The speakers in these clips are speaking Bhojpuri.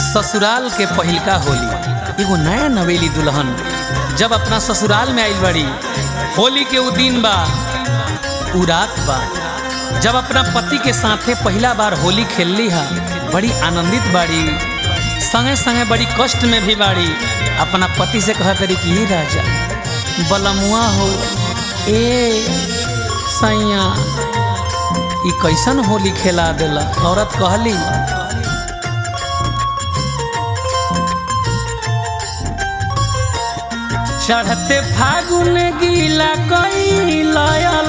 ससुराल के पहिलका होली एगो नया नवेली दुल्हन जब अपना ससुराल में आइल बड़ी होली के उ दिन बा उ रात बा जब अपना पति के साथे पहला बार होली खेलली हा बड़ी आनंदित बाड़ी संगे संगे बड़ी कष्ट में भी बाड़ी अपना पति से कह तरी कि "हे राजा बलमुआ हो ए सैया ई कैसन होली खेला देला औरत कहली चढ़ते फागुन गीला कैला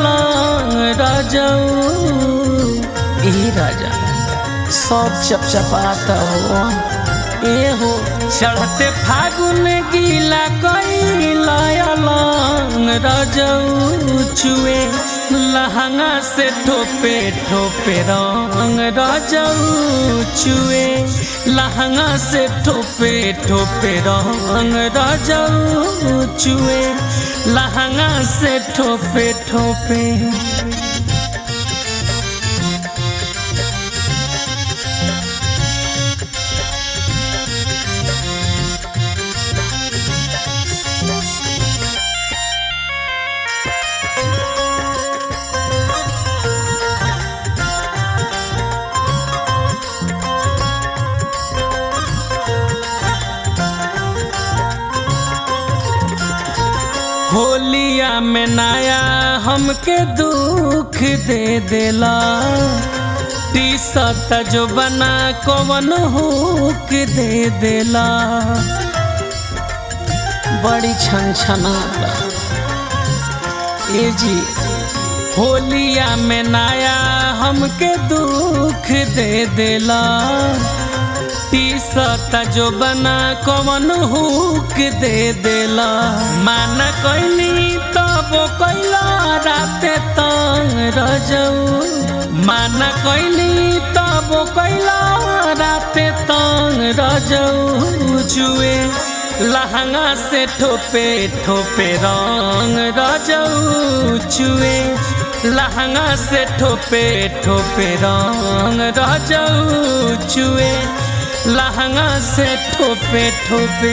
राजऊ ए राजा सब चपचपाता हो ए हो चढ़ते फागुन गीला कैला राजऊ चुए लहंगा से ठोपे ठोपे रंग राजऊ चुए लहंगा से ठोपे ठोपे रंग राजऊ चुए लहंगा से ठोपे ठोपे होलिया में नया हमके दुख दे देला टी शर्ट जो बना कवन हुक दे देला बड़ी छन छनाता ए जी होलिया में नया हमके दुख दे देला टी शर्ट जो बना कवन हुक दे देला माना कैली तब कैला राते तंग रजऊ माना कैली तब कैला राते तंग रजऊ जुए लहंगा से ठोपे ठोपे रंग रजऊ चुए लहंगा से ठोपे ठोपे रंग रजऊ चुए लहंगा से ठोपे ठोपे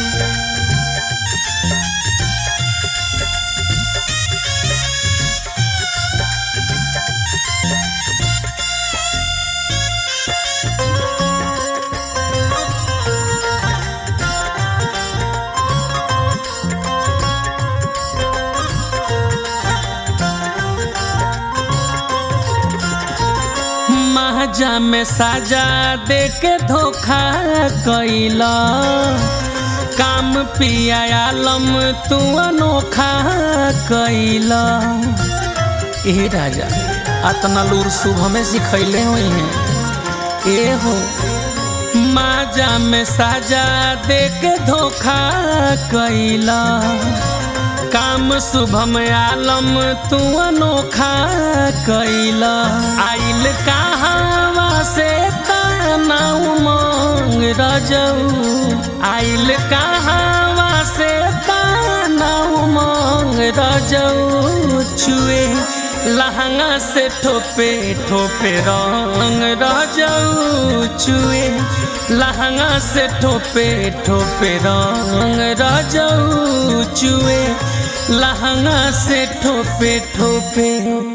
महाजा में साजा दे के धोखा कैला काम पिया आलम तू अनोखा कैला ए राजा अतना लूर शुभ में सिखैले हुई हैं ए हो माजा में साजा दे के धोखा कैला काम शुभम आलम तू अनोखा कैला आइल कहावा से ताना उमंग रजऊ आइल कहावा से ताना उमंग रजऊ छुए लहंगा से ठोपे ठोपे रंग रजऊ छुए लहंगा से ठोपे ठोपे रंग रजऊ चुए लहंगा से ठोपे ठोपे